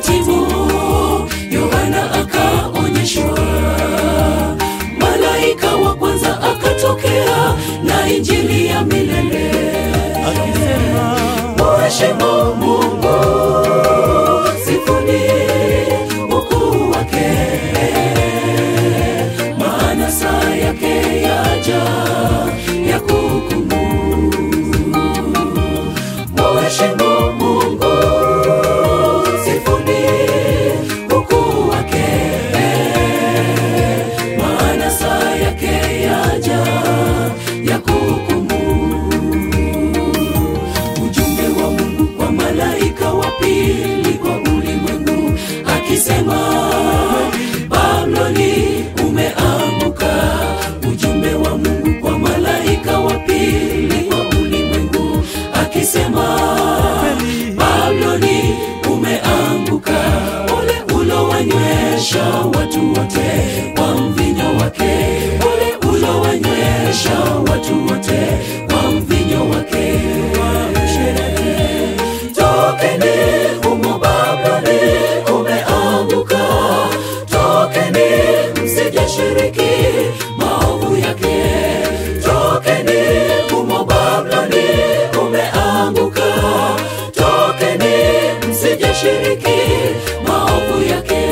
ikatimu yohana akaonyeshwa malaika wa kwanza akatokea na injili ya milele akisema Mheshimu Mungu, sifuni ukuu wake, maana saa yake yaja ya kuhukumu. Mheshimu Mungu, sifuni ukuu wake, maana saa yake yaja ya kuhukumu ujumbe wa Mungu kwa malaika wa pili kwa ulimwengu akisema, Babuloni umeanguka. Ujumbe wa Mungu kwa malaika wa pili kwa ulimwengu akisema, Babuloni umeanguka, ule ulowanywesha watu wote kwa mvinyo wake, ule ulowanywesha watu wote kwa mvinyo wake. Tokeni humo Babuloni umeanguka, tokeni msije shiriki maovu yake. Tokeni humo Babuloni umeanguka, tokeni msije shiriki maovu yake.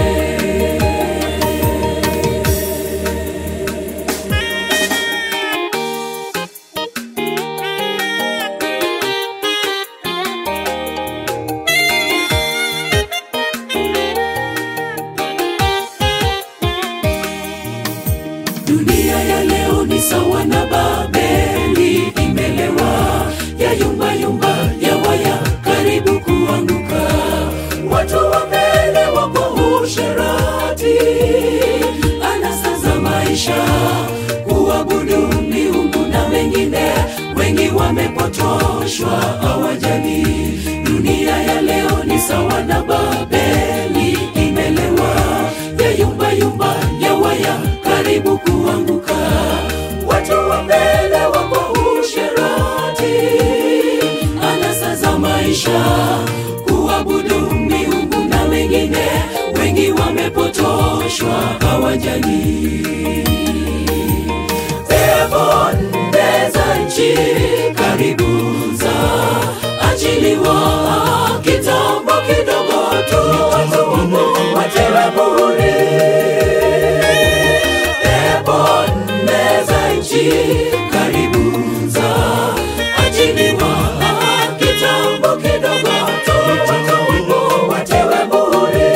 Dunia ya leo ni sawa na Babeli, imelewa ya yumba yumba ya waya, karibu kuanguka. Watu wamelewa kwa usherati, anasa za maisha, kuabudu miungu na mengine. Wengi wamepotoshwa, hawajali. Dunia ya leo ni sawa na Babeli, imelewa ya yumba yumba ya waya karibu kuanguka. Watu wamelewa kwa usherati, anasa za maisha, kuabudu miungu na mengine. Wengi wamepotoshwa, hawajali. Pepo nne za nchi karibu za achiliwa, kitambo kidogo tu watewe muhuri pepo nne za nchi karibu za achiliwa kitambo kidogo tu watewe muhuri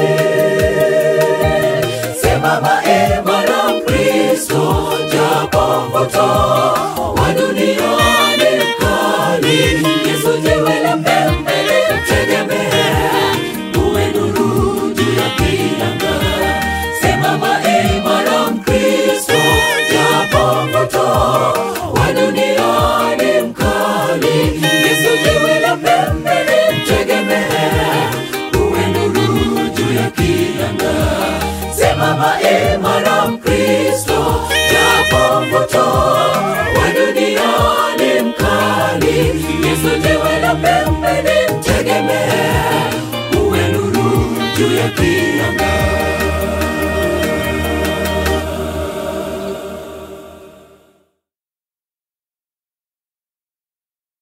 simama imara Kristo japo mvuto wa dunia ni mkali Yesu jiwe la pembeni tegemee uwe nuru juu ya kilanga simama imara Mkristo japo mvuto wa dunia ni mkali Yesu jiwe la pembeni tegemee uwe nuru juu ya kilanga simama imara Mkristo japo mvuto wa dunia ni mkali Yesu jiwe la pembeni tegemee uwe nuru juu ya kilanga